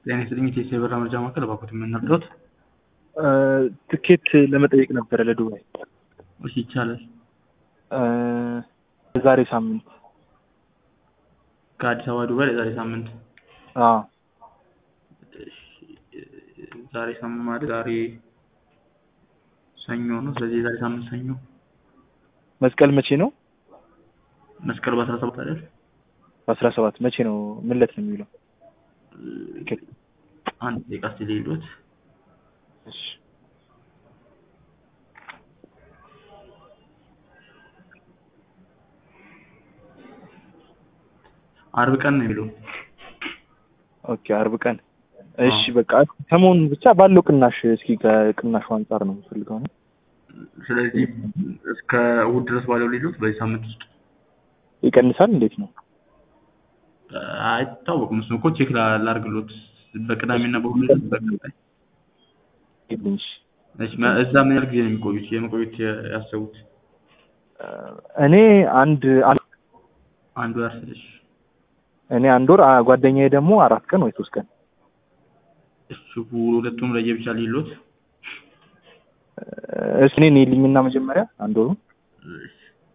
ጤና ይስጥልኝ የኢትዮ የበራ መረጃ ማዕከል እባክዎት የምንረዳዎት? ትኬት ለመጠየቅ ነበረ ለዱባይ እሺ ይቻላል። የዛሬ ሳምንት ከአዲስ አበባ ዱባይ የዛሬ ሳምንት አዎ እሺ፣ ዛሬ ሳምንት ማለት ዛሬ ሰኞ ነው። ስለዚህ የዛሬ ሳምንት ሰኞ መስቀል መቼ ነው? መስቀል በአስራ ሰባት አይደል? በአስራ ሰባት መቼ ነው? ምን ዕለት ነው የሚውለው? አንድ ደቂቃ እስኪ ልሂድዎት። እሺ አርብ ቀን ነው የሚለው። ኦኬ አርብ ቀን እሺ በቃ ሰሞኑን ብቻ ባለው ቅናሽ እስኪ ከቅናሹ አንጻር ነው የምፈልገው ነው ስለዚህ እስከ እሑድ ድረስ ባለው ልሂድዎት በዚህ ሳምንት ውስጥ ይቀንሳል እንዴት ነው አይታወቅም። እሱን እኮ ቼክ ላ- ላድርግልዎት በቅዳሜና በእሑድ በቀጣይ ይልኝ እሺ እሺ መ- እዛ ምን ያህል ጊዜ ነው የሚቆዩት? የመቆየት ያሰቡት እኔ አንድ አንድ አንድ ወር ስልሽ እኔ አንድ ወር አ- ጓደኛዬ ደግሞ አራት ቀን ወይ ሶስት ቀን እሱ ሁለቱም ለየብቻ ልሂድልዎት? እሺ እኔ ነይልኝና መጀመሪያ አንድ ወሩ እሺ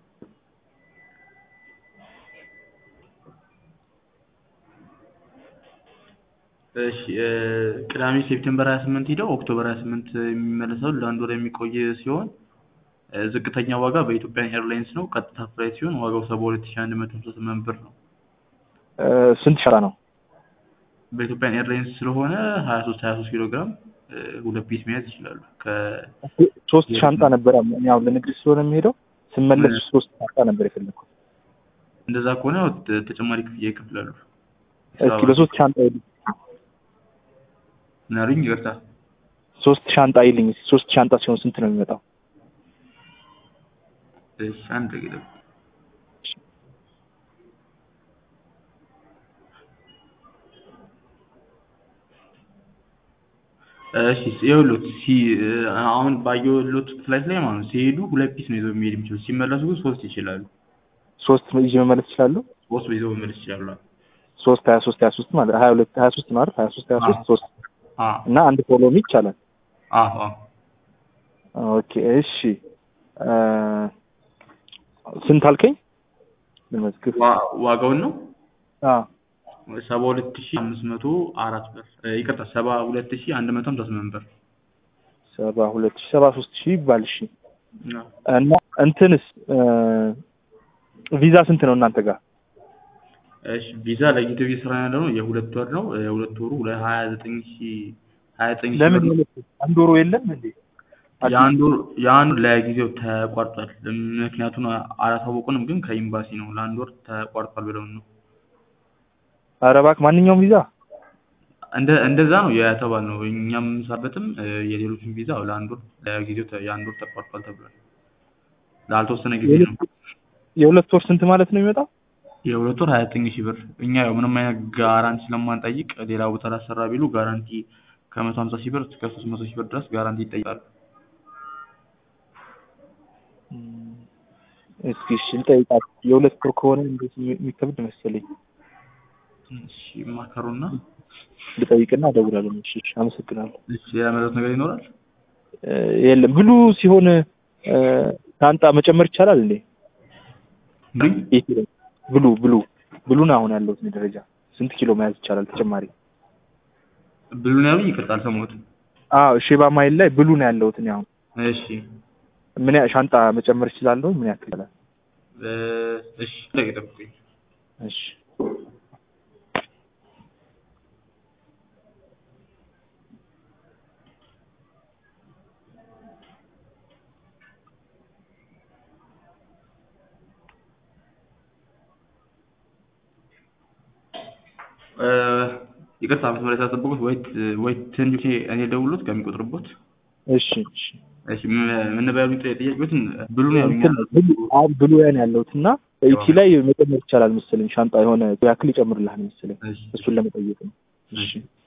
እሺ እ ቅዳሜ ሴፕቴምበር 28 ሄደው ኦክቶበር 28 የሚመለሰው ለአንድ ወር የሚቆይ ሲሆን እ ዝቅተኛ ዋጋ በኢትዮጵያን ኤርላይንስ ነው። ቀጥታ ፍላይት ሲሆን ዋጋው 72158 ብር ነው። እ ስንት ሸራ ነው? በኢትዮጵያን ኤርላይንስ ስለሆነ 23 23 ኪሎ ግራም እ ሁለት ፒስ መያዝ ይችላሉ። ከ ሶስት ሻንጣ ነበር እኔ አሁን ለንግድ ስለሆነ የሚሄደው ስመለስ ሶስት ሻንጣ ነበር የፈለኩት። እንደዛ ከሆነ ያው ተ- ተጨማሪ ክፍያ ይከፍላሉ። እስኪ በሶስት ሻንጣ ይልኝ ምን አሉኝ? ይቅርታ ሶስት ሻንጣ ይልኝ እስኪ ሶስት ሻንጣ ሲሆን ስንት ነው የሚመጣው? እሺ አንድ ደቂቃ እሺ ይኸውልዎት ሲ አሁን ባየሁልዎት ፍላይት ላይ ማለት ነው ሲሄዱ ሁለት ፒስ ነው ይዘው የሚሄድ የሚችሉት ሲመለሱ ግን ሶስት ይችላሉ። ሶስት ይዤ መመለስ እችላለሁ? ሶስት ይዘው መመለስ ይችላሉ። ሶስት ሀያ ሶስት ሀያ ሶስት ማለት ሀያ ሁለት ሀያ ሶስት ነው አይደል? ሀያ ሶስት ሀያ ሶስት ሶስት አዎ እና አንድ ፎሎሚ ይቻላል። አዎ አዎ ኦኬ እሺ እ ስንት አልከኝ? ልመዝግብ ዋ- ዋጋውን ነው አዎ ሰባ ሁለት ሺህ አምስት መቶ አራት ብር እ ይቅርታ ሰባ ሁለት ሺህ አንድ መቶ ሃምሳ ስምንት ብር ሰባ ሁለት ሺህ ሰባ ሶስት ሺህ ይባል እሺ አዎ። እና እንትንስ እ ቪዛ ስንት ነው እናንተ ጋር? እሺ ቪዛ ለጊዜው እየሰራ ያለ ነው የሁለት ወር ነው የሁለት ወሩ ለሀያ ዘጠኝ ሺህ ሀያ ዘጠኝ ሺህ ለምን ብር ነው። አንድ ወሩ የለም እንዴ? የአንዱ የአንዱ ለጊዜው ተቋርጧል። ምክንያቱም አላሳወቁንም፣ ግን ከኤምባሲ ነው ለአንድ ወር ተቋርጧል ብለውን ነው። ኧረ እባክህ ማንኛውም ቪዛ እንደ እንደዛ ነው የተባልነው። እኛም የምንሰራበትም እ የሌሎችን ቪዛ ለአንድ ወር ለጊዜው ተ- የአንድ ወር ተቋርጧል ተብሏል። ላልተወሰነ ጊዜ ነው። የሁለት ወር ስንት ማለት ነው የሚመጣው? የሁለት ወር ሀያ ዘጠኝ ሺህ ብር። እኛ ያው ምንም አይነት ጋራንቲ ስለማንጠይቅ ሌላ ቦታ ላሰራ ቢሉ ጋራንቲ ከመቶ ሀምሳ ሺህ ብር እስከ ሶስት መቶ ሺህ ብር ድረስ ጋራንቲ ይጠይቃሉ። እም፣ እስኪ እሺ ልጠይቃት። የሁለት ወር ከሆነ እንዴት የሚከብድ መሰለኝ። እሺ ማከሩና ልጠይቅና እደውላለሁ። እሺ እሺ፣ አመሰግናለሁ። እሺ ሌላ መረጃ ነገር ይኖራል? እ የለም ብሉ ሲሆን እ ሻንጣ መጨመር ይቻላል እንዴ? ምን? የት ይላል? ብሉ ብሉ ብሉን አሁን ያለሁት እኔ ደረጃ ስንት ኪሎ መያዝ ይቻላል ተጨማሪ? ብሉን ያሉኝ ይቅርታ አልሰማሁትም። አዎ ሼባ ማይል ላይ ብሉ ነው ያለሁት እኔ አሁን እሺ ምን ያ ሻንጣ መጨመር እችላለሁ? ምን ያክል ይላል? እ እሺ ደቂቃ ጠብቁኝ። እሺ እ ይቅርታ መስመር ሳትጠብቁት ወይ ት- ወይ ትንሽ እኔ ደውሎት ከሚቆጥርቦት እሺ እሺ እሺ ምን- ምን ነበር ያሉኝ ጥያ- ጥያቄዎትን ብሉን ያሉኝ እንትን ብሉ አሁን ብሉ ያን ያለሁት እና ኢቲ ላይ መጨመር ይቻላል መሰለኝ ሻንጣ የሆነ ያክል ይጨምርልሃል መሰለኝ እሺ እሱን ለመጠየቅ ነው። እሺ